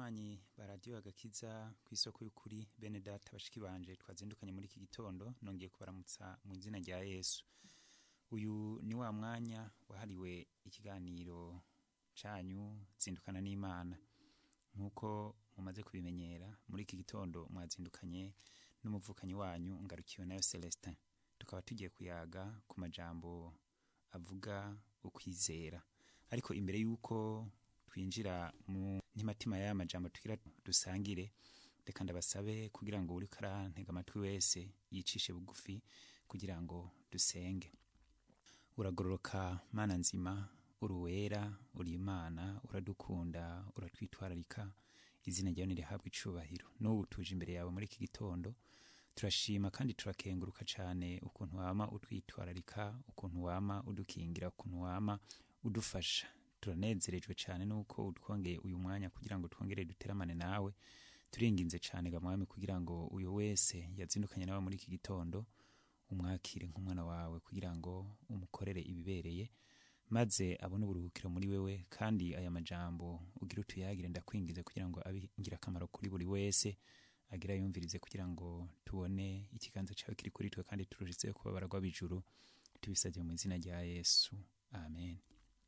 banywanyi ba radiyo agakiza ku isoko y'ukuri bene data bashiki banje twazindukanye muri iki gitondo nongeye kubaramutsa mu izina rya yesu uyu ni wa mwanya wahariwe ikiganiro canyu zindukana n'imana nk'uko mumaze kubimenyera muri iki gitondo mwazindukanye n'umuvukanyi wanyu ngarukiwe nayo celestin tukaba tugiye kuyaga ku majambo avuga ukwizera ariko imbere y'uko twinjira mu ntimatima y'aya majambo tugira dusangire reka ndabasabe kugira ngo uriko arantega amatwi wese yicishe bugufi kugira ngo dusenge uragororoka mana nzima uri uwera uri imana uradukunda uratwitwararika izina ryawe nirihabwa icubahiro n'ubu tuje imbere yawe muri iki gitondo turashima kandi turakenguruka cyane ukuntu wama utwitwararika ukuntu wama udukingira ukuntu wama udufasha turanezerejwe cyane nuko utwongeye uyu mwanya kugira ngo twongere duteramane nawe turinginze cyane ga mwami kugira ngo uyu wese yazindukanye nawe muri iki gitondo umwakire nk'umwana wawe kugira ngo umukorere ibibereye maze abone uburuhukiro muri wewe kandi aya majambo ugira utuyagire ndakwingize kugira ngo abe ingirakamaro kuri buri wese agira yumvirize kugira ngo tubone ikiganza cyawe kiri kuri twe kandi turushizeho kuba baragwa bijuru tubisabye mu izina rya yesu amen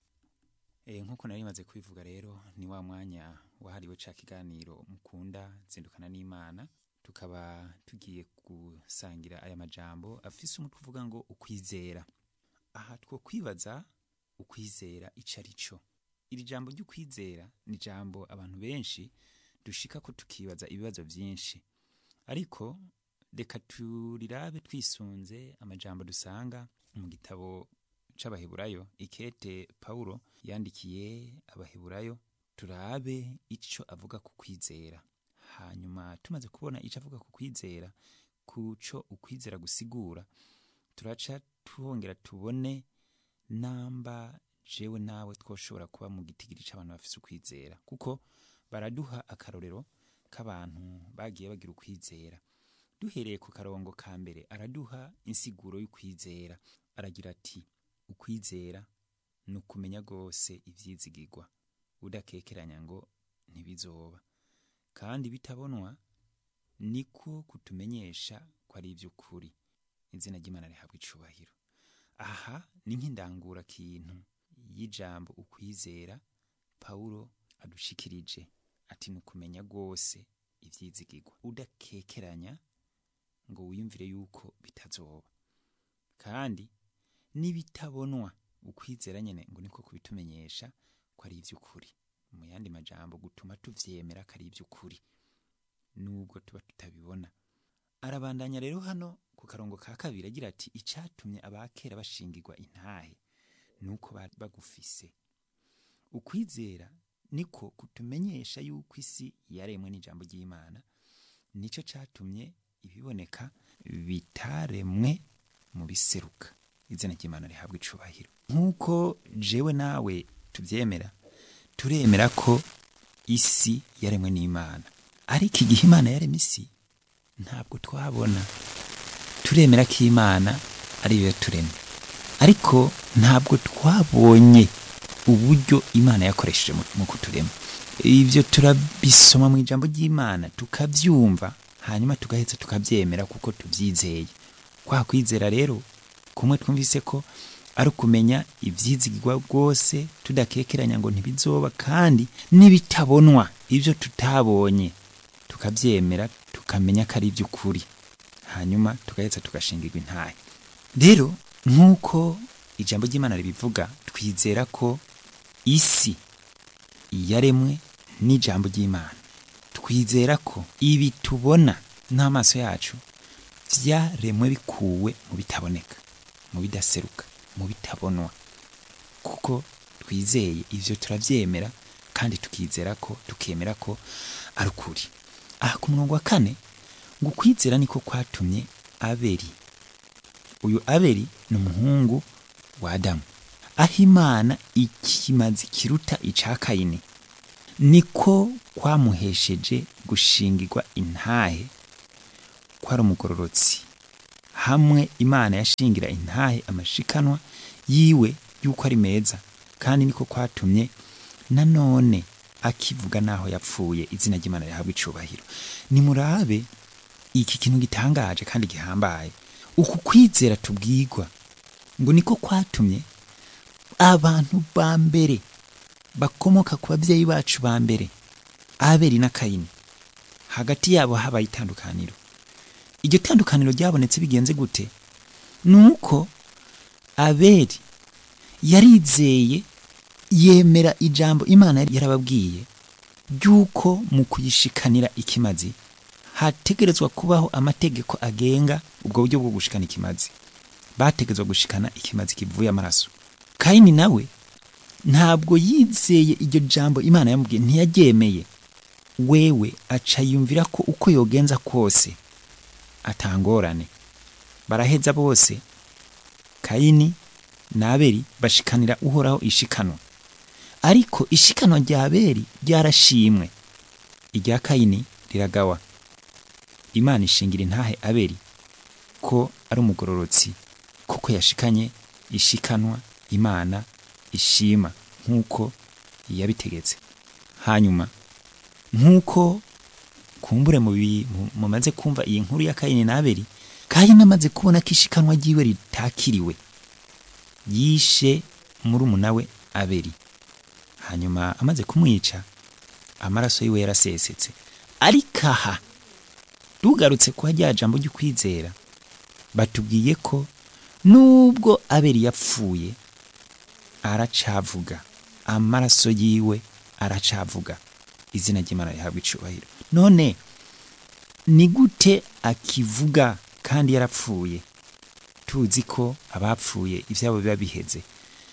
e, nk'uko nari maze kubivuga rero ni wa mwanya wahariwe ca kiganiro mukunda zindukana n'imana tukaba tugiye gusangira aya majambo afise umutwe uvuga ngo ukwizera aha two kwibaza ukwizera ico ari cyo iri jambo ry'ukwizera ni jambo abantu benshi dushika ko tukibaza ibibazo byinshi ariko reka turirabe twisunze amajambo dusanga mu gitabo c'abaheburayo ikete pawulo yandikiye abaheburayo turabe ico avuga ku kwizera hanyuma tumaze kubona ico avuga ku kwizera kuco ukwizera gusigura turaca twongera tubone namba jewe nawe twoshobora kuba mu gitigiri c'abantu bafise ukwizera kuko baraduha akarorero k'abantu bagiye bagira ukwizera duhereye ku karongo ka mbere araduha insiguro y'ukwizera aragira ati ukwizera ni ukumenya rwose ivyizigirwa udakekeranya ngo ntibizoba kandi bitabonwa niko kutumenyesha ko ari ivy'ukuri izina ry'imana rihabwa icubahiro aha ni nk'indangura kintu y'ijambo ukwizera pawulo adushikirije ati ni ukumenya rwose ivyizigirwa udakekeranya ngo wiyumvire yuko bitazoba kandi n'ibitabonwa ukwizera nyene ngo niko kubitumenyesha ko ari ivy'ukuri mu yandi majambo gutuma tuvyemera ko ari ivy'ukuri nubwo tuba tutabibona arabandanya rero hano ku karongo ka kabiri agira ati icatumye abakera bashingirwa intahe nuko bari bagufise ukwizera niko kutumenyesha yuko isi yaremwe n'ijambo ry'imana nico catumye ibiboneka bitaremwe mu biseruka izina ry'imana rihabwa icubahiro nk'uko jewe nawe tuvyemera turemera ko isi yaremwe n'imana ariko igihe imana yaremye isi ntabwo twabona turemera ko imana ariyo yaturemye ariko ntabwo twabonye uburyo imana yakoresheje mu kuturema ibyo turabisoma mu ijambo ry'imana tukabyumva hanyuma tugaheza tukabyemera kuko tubyizeye kwa kwizera rero kumwe twumvise ko ari ukumenya ibyizigirwa rwose tudakekeranya ngo ntibizoba kandi n'ibitabonwa ibyo tutabonye tukabyemera tukamenya ko ari iby'ukuri hanyuma tugaheza tugashingirwa intahe rero nk'uko ijambo ry'imana ribivuga twizera ko isi yaremwe n'ijambo ry'imana twizera ko ibi tubona n'amaso yacu byaremwe bikuwe mu bitaboneka mu bidaseruka mu bitabonwa kuko twizeye ivyo turavyemera kandi tukizera ko tukemera ko ari ukuri aha ku murongo wa kane ngo ukwizera niko kwatumye abeli uyu abeli ni umuhungu wa adamu aho imana ikimazi kiruta ica kayini niko kwamuhesheje gushingirwa intahe ko ari umugororotsi hamwe imana yashingira intahe amashikanwa yiwe yuko ari meza kandi niko kwatumye nanone akivuga naho yapfuye izina ry'imana rihabwa icubahiro nimurabe iki kintu gitangaje kandi gihambaye uku kwizera tubwirwa ngo niko kwatumye abantu ba mbere bakomoka ku babyeyi bacu ba mbere abeli na kayini hagati yabo habaye itandukaniro iryo tandukaniro ryabonetse bigenze gute ni uko abeli yarizeye yemera ijambo imana yari yarababwiye ry'uko mu kuyishikanira ikimazi hategerezwa kubaho amategeko agenga ubwo buryo bwo gushikana ikimazi bategerezwa gushikana ikimazi kivuye amaraso kayini nawe ntabwo yizeye iryo jambo imana yamubwiye ntiyaryemeye wewe aca yumvira ko uko yogenza kose atangorane baraheza bose kayini na abeli bashikanira uhoraho ishikanwa ariko ishikanwa rya abeli ryarashimwe irya kayini riragawa imana ishingira intahe abeli ko ari umugororotsi kuko yashikanye ishikanwa imana ishima nk'uko yabitegetse hanyuma nk'uko kumbure mu bi- mu- mumaze kumva iyi nkuru ya kayini na abeli kayini amaze kubona ko ishikanwa ryiwe ritakiriwe yishe murumuna we abeli hanyuma amaze kumwica amaraso yiwe yarasesetse ariko aha tugarutse kuba rya jambo ry'ukwizera batubwiye ko nubwo abeli yapfuye aracavuga amaraso yiwe aracavuga izina ry'imana rihabwa icubahiro none ni gute akivuga kandi yarapfuye tuzi ko abapfuye ibyabo biba biheze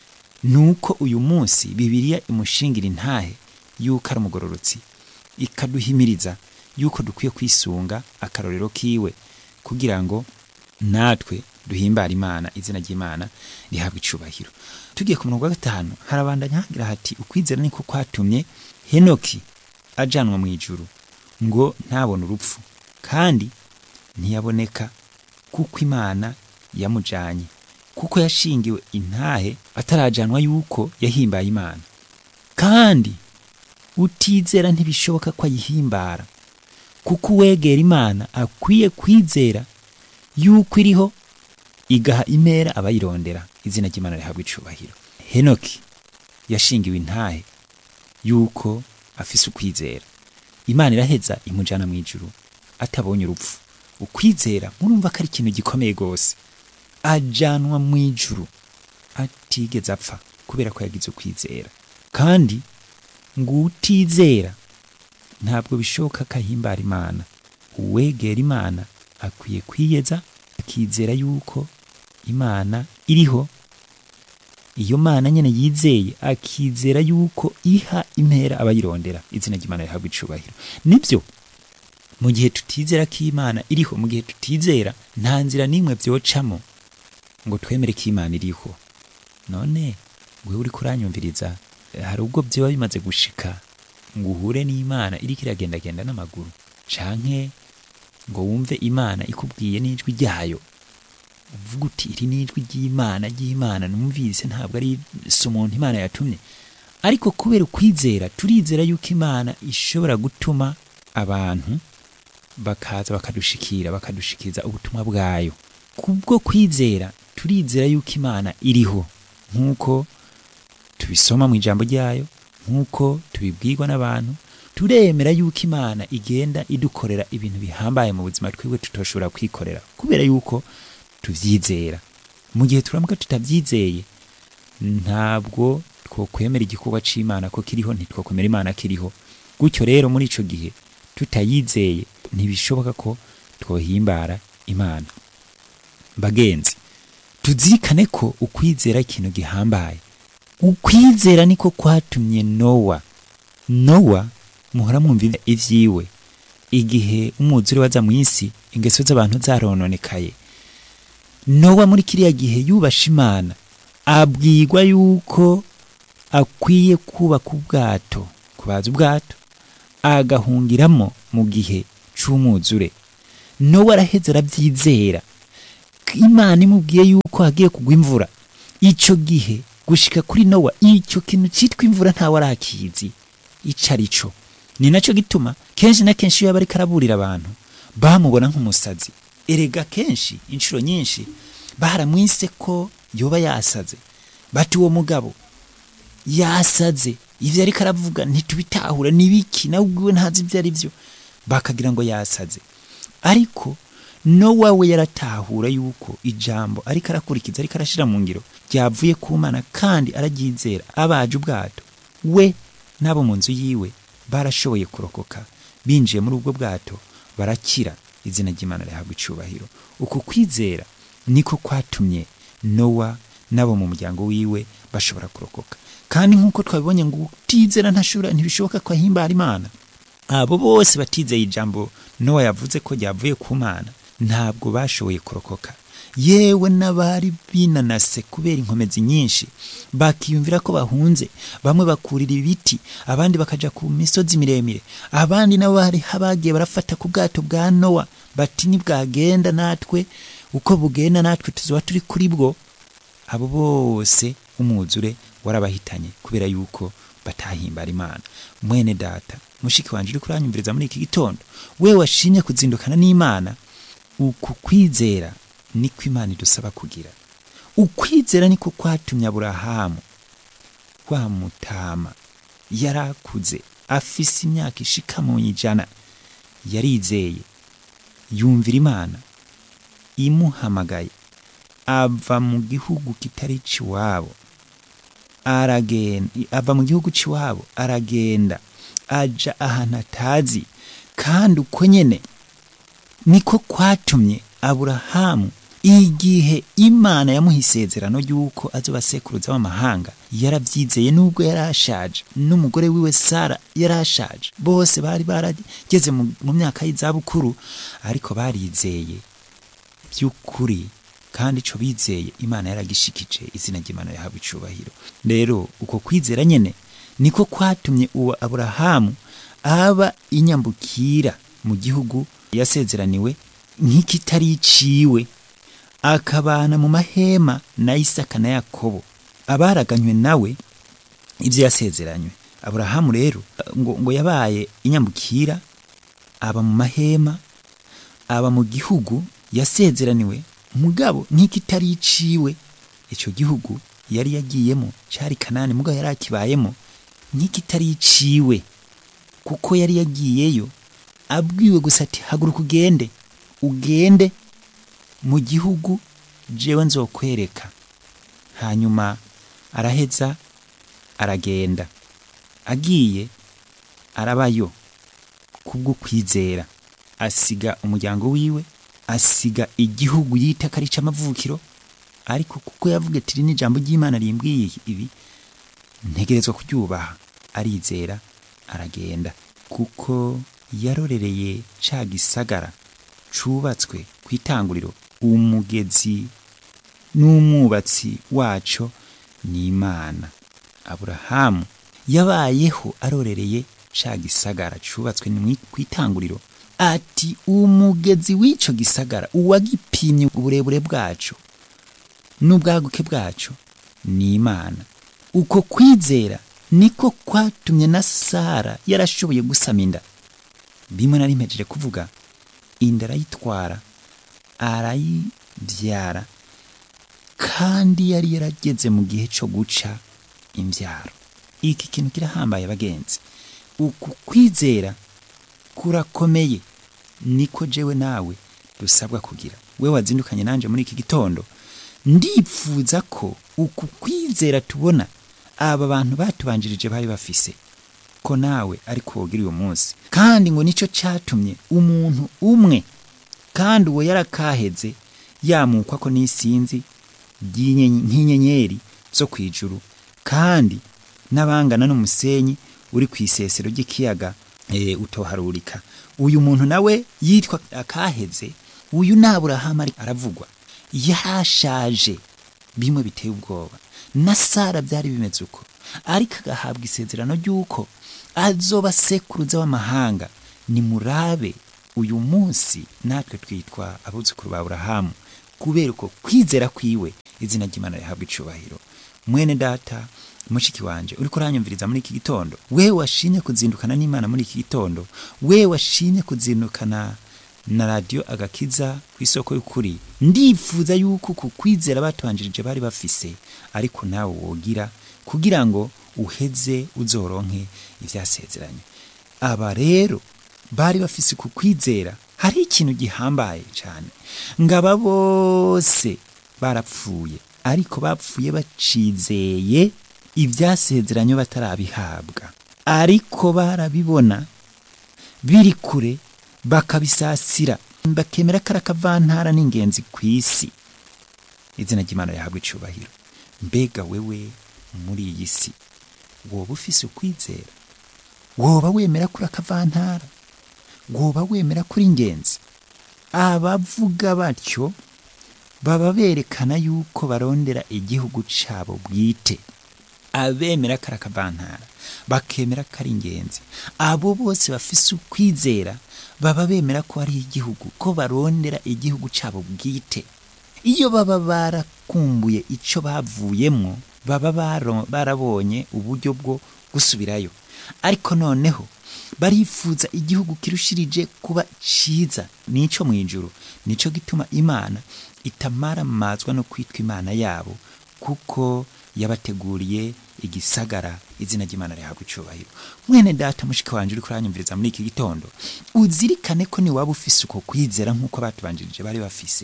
nuko uyu munsi bibiliya imushingira intahe yuko ari umugororotsi ikaduhimiriza yuko dukwiye kwisunga akarorero kiwe kugira ngo natwe duhimbare imana izina ry'imana rihabwa icubahiro tugiye ku murongo wa gatanu harabandanya hagira hati ukwizera niko kwatumye henoki ajanwa mu ijuru ngo ntabone urupfu kandi ntiyaboneka kuko imana yamujanye kuko yashingiwe intahe atarajanwa yuko yahimbaye imana kandi utizera ntibishoboka ko ayihimbara kuko uwegera imana akwiye kwizera yuko iriho igaha imera abayirondera izina ry'imana rihabwa icubahiro henoki yashingiwe intahe yuko afise ukwizera imana iraheza imujana mu ijuru atabonye urupfu ukwizera murumva ko ari ikintu gikomeye rwose ajanwa mu ijuru atigeze apfa kubera ko yagize ukwizera kandi ngo utizera ntabwo bishoboka ko ahimbara imana uwegera imana akwiye kwiyeza akizera yuko imana iriho iyo mana nyene yizeye akizera yuko iha impera abayirondera izina ry'imana rihabwa icubahiro nibyo mu gihe tutizera ko imana iriho mu gihe tutizera nta nzira n'imwe vyocamo ngo twemere ko imana iriho none wewe uriko uranyumviriza hari ubwo vyoba bimaze gushika ngo uhure n'imana iriko iragendagenda n'amaguru canke ngo wumve imana ikubwiye n'ijwi ryayo uvuga uti iri n'ijwi ry'imana ry'imana numvise ntabwo ari si umuntu imana yatumye ariko kubera ukwizera turizera yuko imana ishobora gutuma abantu bakaza bakadushikira bakadushikiriza ubutumwa bwayo kubwo kwizera turizera yuko imana iriho nk'uko tubisoma mu ijambo ryayo nk'uko tubibwirwa n'abantu turemera yuko imana igenda idukorera ibintu bihambaye mu buzima twebwe tutoshobora kwikorera kubera yuko tuvyizera mu gihe turamuka tutabyizeye ntabwo twokwemera igikorwa c'imana ko kiriho ntitwokwemera imana kiriho gutyo rero muri ico gihe tutayizeye ntibishoboka ko twohimbara imana bagenzi tuzirikane ko ukwizera ikintu gihambaye ukwizera niko kwatumye nowa nowa muhora mwumva ivyiwe igihe umwuzure waza mu isi ingeso z'abantu zarononekaye nowa muri kiriya gihe yubasha imana abwirwa yuko akwiye kubaka ubwato kubaza ubwato agahungiramo mu gihe c'umwuzure nowa araheze aravyizera imana imubwiye yuko hagiye kugwa imvura ico gihe gushika kuri nowa icyo kintu citwa imvura ntawe arakizi ico ari cyo ni nacyo gituma kenshi na kenshi iyo yaba ariko araburira abantu bamubona nk'umusazi erega kenshi inshuro nyinshi baramwise ko yoba yasaze bati uwo mugabo yasaze ivyo ariko aravuga ntitubitahura nibiki nawe ubwiwe ntazi ivyo ari vyo bakagira ngo yasaze ariko nowa we yaratahura yuko ijambo ariko arakurikiza ariko arashira mu ngiro ryavuye ku mana kandi araryizera abaje ubwato we n'abo mu nzu yiwe barashoboye kurokoka binjiye muri ubwo bwato barakira izina ry'imana rihabwa icubahiro uku kwizera niko kwatumye nowa n'abo mu muryango wiwe bashobora kurokoka kandi nk'uko twabibonye ngo utizera ntashobora ntibishoboka ko ahimbara imana abo bose batizeye ijambo nowa yavuze ko ryavuye ku mana ntabwo bashoboye kurokoka yewe n'abari binanase kubera inkomezi nyinshi bakiyumvira ko bahunze bamwe bakurira ibiti abandi bakaja ku misozi miremire abandi nabo bari bagiye barafata ku bwato bwa nowa bati nibwagenda natwe uko bugenda natwe tuzoba turi kuri bwo abo bose umwuzure warabahitanye kubera yuko batahimbara imana mwene data mushiki wanje uri kuranyumviriza muri iki gitondo we washimye kuzindukana n'imana uku kwizera niko imana idusaba kugira ukwizera niko kwatumye aburahamu wa mutama yarakuze afise imyaka ishika mu ijana yarizeye yumvira imana imuhamagaye ava mu gihugu kitari ciwabo aragenda ava mu gihugu ciwabo aragenda aja ahantu atazi kandi uko nyene niko kwatumye aburahamu igihe imana yamuha isezerano ry'uko azoba sekuruza w'amahanga yarabyizeye nubwo yari ashaje n'umugore wiwe sara yari ashaje bose bari barageze mu mu myaka y'izabukuru ariko barizeye by'ukuri kandi ico bizeye imana yaragishikije izina ry'imana yahabwa icubahiro rero uko kwizera nyene niko kwatumye uwo aburahamu aba inyambukira mu gihugu yasezeraniwe nk'ikitari iciwe akabana mu mahema na isaka na yakobo abaraganywe nawe ibyo yasezeranywe aburahamu rero ngo, ngo yabaye inyambukira aba mu mahema aba mu gihugu yasezeraniwe mugabo nk'ikitari iciwe icyo gihugu yari yagiyemo cyari kanani mugabo yari akibayemo nk'ikitari iciwe kuko yari yagiyeyo abwiwe gusa ati haguruka ugende ugende mu gihugu jewe nzokwereka hanyuma araheza aragenda agiye arabayo kubwo kwizera asiga umuryango wiwe asiga igihugu yita ko ari ic'amavukiro ariko kuko yavuga ati iri ni ijambo ry'imana rimbwiye ibi ntegerezwa kuryubaha arizera aragenda kuko yarorereye ca gisagara cubatswe ku itanguriro umugezi n'umwubatsi waco ni imana aburahamu yabayeho arorereye ca gisagara cubatswe ku itanguriro ati umugezi w'ico gisagara uwagipimye uburebure bwaco n'ubwaguke bwaco ni imana uko kwizera niko kwatumye na sara yarashoboye gusama inda bimwe nari mpejeje kuvuga inda arayitwara arayibyara kandi yari yarageze mu gihe cyo guca imbyaro iki kintu kirahambaye bagenzi uku kwizera kurakomeye niko jewe nawe dusabwa kugira we wazindukanye nanje muri iki gitondo ndipfuza ko uku kwizera tubona aba bantu batubanjirije bari bafise ko nawe ariko wogira uyu munsi kandi ngo nicyo cyatumye umuntu umwe kandi uwo yarakaheze yamukwa ko n'isinzi nk'inyenyeri zo ku ijuru kandi n'abangana n'umusenyi uri ku isesero ry'ikiyaga e, utoharurika uyu muntu nawe yitwa akaheze uyu naburahamu aravugwa yarashaje bimwe biteye ubwoba na sara byari bimeze uko ariko agahabwa isezerano ry'uko azoba sekuruza w'amahanga nimurabe uyu munsi natwe twitwa abuzukuru ba burahamu kubera uko kwizera kwiwe izina ry'imana rihabwa icubahiro mwene data mushiki wanje uriko uranyumviriza muri iki gitondo we washimye kuzindukana n'imana muri iki gitondo we washimye kuzindukana na radiyo agakiza ku isoko y'ukuri ndifuza yuko ku kwizera batubanjirije bari bafise ariko nawe wogira kugira ngo uheze uzoronke ivyasezeranye aba rero bari bafise ku kwizera hari ikintu gihambaye cyane ngo aba bose barapfuye ariko bapfuye bacizeye ibyasezeranye batarabihabwa ariko barabibona biri kure bakabisasira bakemera ko ari akavantara n'ingenzi ku isi izina ry'imana rihabwa icubahiro mbega wewe muri iyi si woba ufise ukwizera woba wemera kuri akavantara woba wemera kuri ingenzi abavuga batyo baba berekana yuko barondera igihugu cabo bwite abemera kari akavantara bakemera ko ari ingenzi abo bose bafise ukwizera baba bemera ko ari igihugu ko barondera igihugu cabo bwite iyo baba barakumbuye ico bavuyemwo baba baro- barabonye uburyo bwo gusubirayo ariko noneho barifuza igihugu kirushirije kuba ciza nico mw'ijuru nico gituma imana itamaramazwa no kwitwa imana yabo kuko yabateguriye igisagara izina ry'imana rihabwa icubahiro mwene data mushika wanje uriko uranyumviriza muri iki gitondo uzirikane ko ni waba ufise uko kwizera nk'uko batubanjirije bari bafise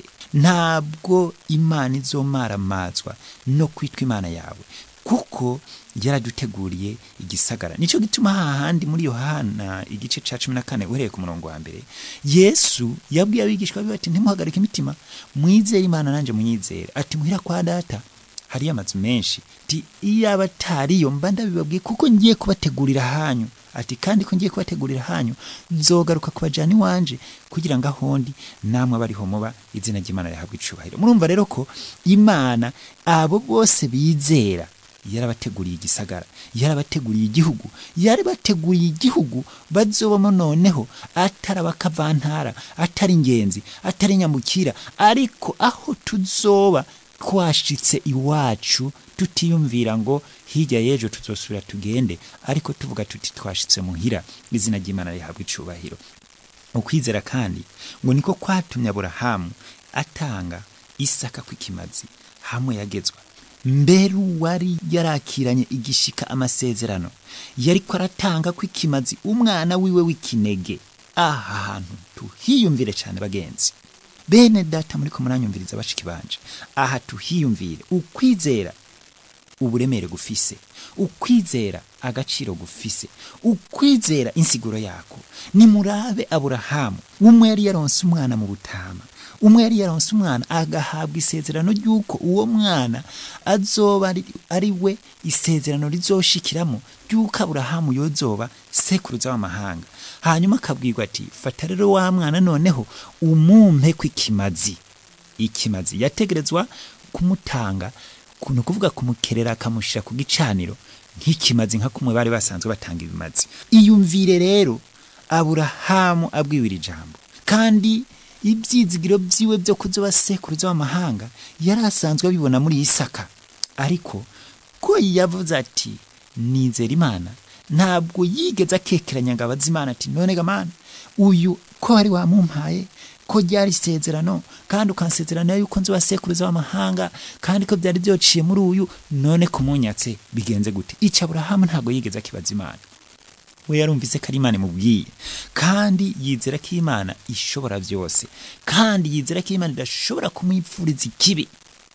ntabwo imana izomaramazwa no kwitwa imana yawe kuko yaraduteguriye igisagara nico gituma hahandi muri yohana igice ca cumi na kane uhereye ku murongo wa mbere yesu yabwiye abigishwa biwe ati ntimuhagarike imitima mwizere imana nanje munyizere ati muhira kwa data hariyo amazu menshi ti iyaba atariyo mba ndabibabwiye kuko ngiye kubategurira hanyu ati kandi ko ngiye kubategurira hanyu nzogaruka kubajana iwanje kugira ngo ahondi namwe bariho muba izina ry'imana rihabwa icubahiro murumva rero ko imana abo bose bizera yarabateguriye igisagara yarabateguriye igihugu yarabateguriye igihugu bazobamo noneho atari abakavantara atari ingenzi atari nyamukira ariko aho tuzoba twashitse iwacu tutiyumvira ngo hirya y'ejo tuzosubira tugende ariko tuvuga tuti twashitse muhira izina ry'imana rihabwa icubahiro ukwizera kandi ngo niko kwatumye aburahamu atanga isaka kw'ikimazi hamwe yagezwa mbere uwari yarakiranye igishika amasezerano yariko aratanga kw'ikimazi umwana wiwe w'ikinege aha hantu tuhiyumvire cyane bagenzi bene data muriko muranyumviriza bashiki banje aha tuhiyumvire ukwizera uburemere gufise ukwizera agaciro gufise ukwizera insiguro yako nimurabe aburahamu umwe yari yaronse umwana mu butama umwe yari yaronse umwana agahabwa isezerano ry'uko uwo mwana azoba ari, ari we isezerano rizoshikiramo ry'uko aburahamu yozoba sekuruza w'amahanga hanyuma akabwirwa ati fata rero wa mwana noneho umumpe kw'ikimazi ikimazi yategerezwa kumutanga ni ukuvuga kumukerera akamushyira ku gicaniro nk'ikimazi nka kumwe bari basanzwe batanga ibimazi iyumvire rero aburahamu abwiwe iri jambo kandi ibyizigiro byiwe byo kuzoba sekuruza w'amahanga yari asanzwe abibona muri isaka ariko ko yavuze ati nizera imana ntabwo yigeze akekeranya ngo abaze imana ati none gamana uyu ko wari wamumpaye ko ryari isezerano kandi ukansezerana yuko nzoba sekuruza w'amahanga kandi ko byari byociye muri uyu none kumunyatse bigenze gute ica aburahamu ntabwo yigeze akibaza imana we yarumvise ko ari imana imubwiye kandi yizera ko imana ishobora byose kandi yizera ko imana idashobora kumwipfuriza ikibi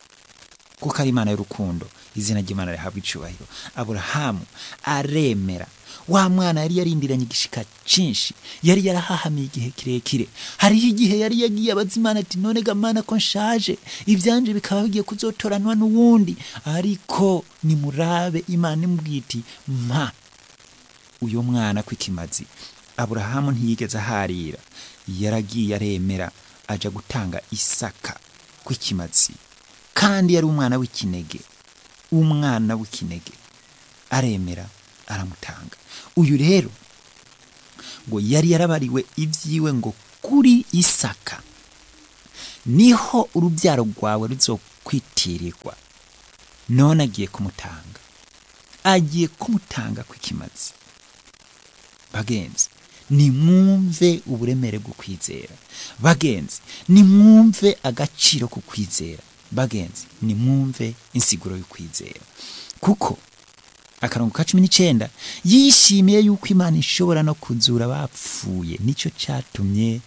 kuko ari imana y'urukundo izina ry'imana rihabwa icubahiro aburahamu aremera wa mwana yari yarindiranye igishika cinshi yari yarahahamiye igihe kirekire hariho igihe yari yagiye abaza imana ati none gamana ko nshaje ivyanje bikaba bigiye kuzotoranwa n'uwundi ariko nimurabe imana imubwiye iti mpa uyo mwana kw'ikimazi aburahamu ntiyigeze aharira yaragiye aremera aja gutanga isaka kw'ikimazi kandi yari umwana w'ikinege umwana w'ikinege aremera aramutanga uyu rero ngo yari yarabariwe ibyiwe ngo kuri isaka niho urubyaro rwawe ruzokwitirirwa none agiye kumutanga agiye kumutanga kw'ikimazi bagenzi nimwumve uburemere bwo kwizera bagenzi nimwumve agaciro ko kwizera bagenzi nimwumve insiguro y'ukwizera kuko akarongo ka cumi n'icyenda yishimiye yuko imana ishobora no kuzura abapfuye nicyo cyatumye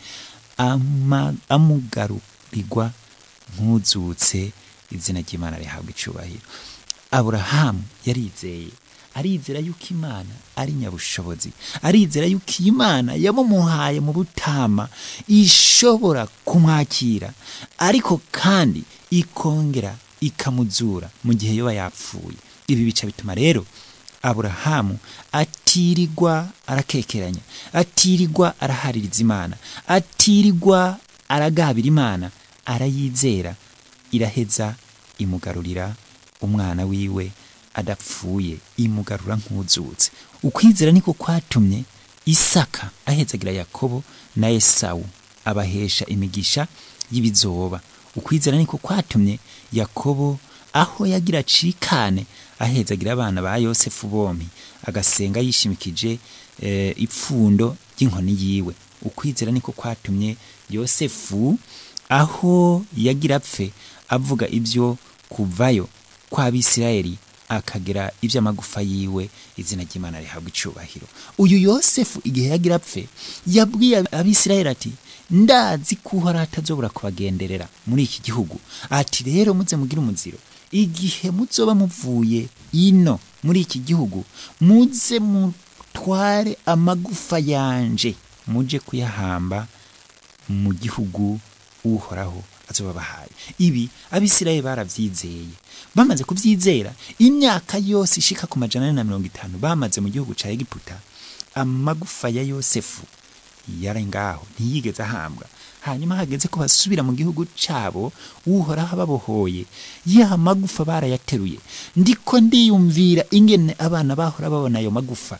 ama- amugarurirwa nk'uzutse izina ry'imana rihabwa icubahiro aburahamu yarizeye arizera yuko imana ari nyabushobozi arizera yuko iyi mana yamumuhaye mu butama ishobora kumwakira ariko kandi ikongera ikamuzura mu gihe yoba yapfuye ibi bica bituma rero aburahamu atirirwa arakekeranya atirirwa arahaririza imana atirirwa aragabira imana arayizera iraheza imugarurira umwana wiwe adapfuye imugarura nk'uzutse ukwizera niko kwatumye isaka ahezagira yakobo na esawu abahesha imigisha y'ibizoba ukwizera niko kwatumye yakobo aho yagira acikane ahezagira abana ba yosefu bompi agasenga yishimikije eh, ipfundo ry'inkoni yiwe ukwizera niko kwatumye yosefu aho yagira apfe avuga ibyo kuvayo kw'abisirayeli akagera iby'amagufa yiwe izina ry'imana rihabwa icubahiro uyu yosefu igihe yagira apfe yabwiye abisirayeli ati ndazi ko uhoraho atazobura kubagenderera muri iki gihugu ati rero muze mugire umuziro igihe muzoba muvuye ino muri iki gihugu muze mutware amagufa yanje muje kuyahamba mu gihugu uhoraho azoba bahaye ibi abisirayeli baravyizeye bamaze kuvyizera imyaka yose ishika ku majana ane na mirongo itanu bamaze mu gihugu ca egiputa amagufa ya yosefu yari ngaho ntiyigeze ahambwa hanyuma hageze ko basubira mu gihugu cabo uhoraho ababohoye ya magufa barayateruye ndiko ndiyumvira ingene abana bahora babona ayo magufa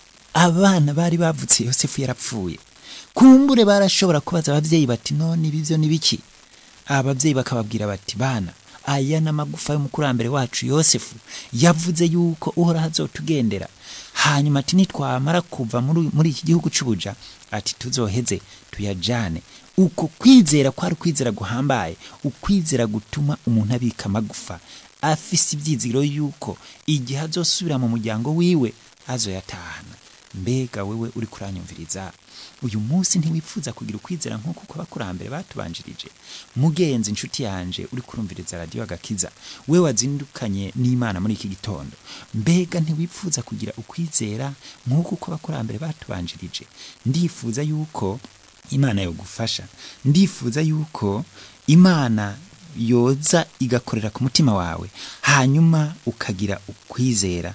abana bari bavutse yosefu yarapfuye kumbure barashobora kubaza abavyeyi bati none ibi vyo ni biki abavyeyi bakababwira bati bana aya ni amagufa y'umukurambere wacu yosefu yavuze yuko uhoraho azotugendera hanyuma ati nitwamara kuva muri muri iki gihugu c'ubuja ati tuzoheze tuyajane uko kwizera kwari ukwizera guhambaye ukwizera gutuma umuntu abika amagufa afise ivyizigiro yuko igihe azosubira mu muryango wiwe azoyatahana mbega wewe uri kuranyumviriza uyu munsi ntiwifuza kugira ukwizera nk'uko uko abakurambere batubanjirije mugenzi inshuti yanje uri kurumviriza radiyo agakiza we wazindukanye n'imana muri iki gitondo mbega ntiwifuza kugira ukwizera nk'uko uko abakurambere batubanjirije ndifuza yuko imana yogufasha ndifuza yuko imana yoza igakorera ku mutima wawe hanyuma ukagira ukwizera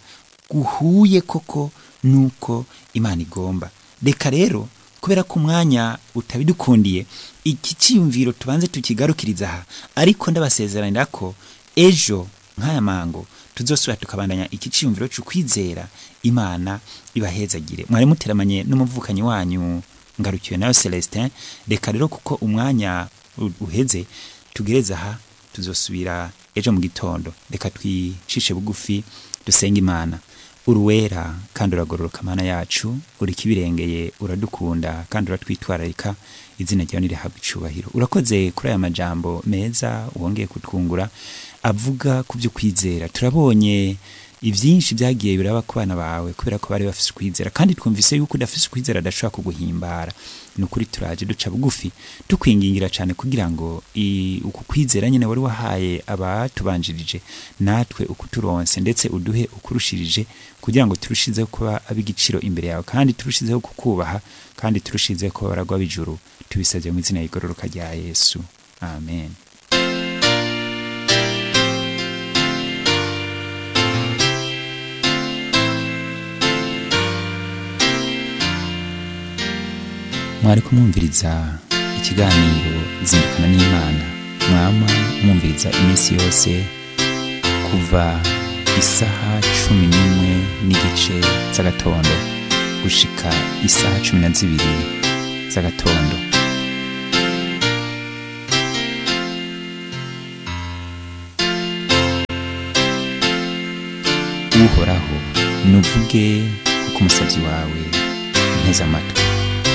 guhuye koko nuko imana igomba reka rero kubera ko umwanya utabidukundiye iki cyiyumviro tubanze tukigarukiriza aha ariko ndabasezeranira ko ejo nk'aya mango tuzosubira tukabandanya iki cyiyumviro cy'ukwizera imana ibahezagire mwari muteramanye n'umuvukanyi wanyu ngarukiwe nayo celestin reka rero kuko umwanya u- uheze tugereze aha tuzosubira ejo mu gitondo reka twicishe bugufi dusenge imana uruwera kandi uragororoka mana yacu uri kibirengeye uradukunda kandi uratwitwararika izina ryawe nirihabwa icubahiro urakoze kuri aya majambo meza wongeye kutwungura avuga ku byo kwizera turabonye ibyinshi byagiye biraba ku bana bawe kubera ko bari bafise ukwizera kandi twumvise yuko udafise ukwizera adashobora kuguhimbara ni ukuri turaje duca bugufi tukwingingira cyane kugira ngo i- uku kwizera nyine wari wahaye abatubanjirije natwe ukuturonse ndetse uduhe ukurushirije kugira ngo turushizeho kuba ab'igiciro imbere yawe kandi turushizeho kukubaha kandi turushizeho kuba baragwa b'ijuru tubisabye mu izina rigororoka rya yesu amen mwari kumwumviriza ikiganiro zindukana n'imana mwama mwumviriza iminsi yose kuva isaha cumi n'imwe n'igice z'agatondo gushika isaha cumi na zibiri z'agatondo uhoraho nuvuge kuko umusabyi wawe nteze amatwi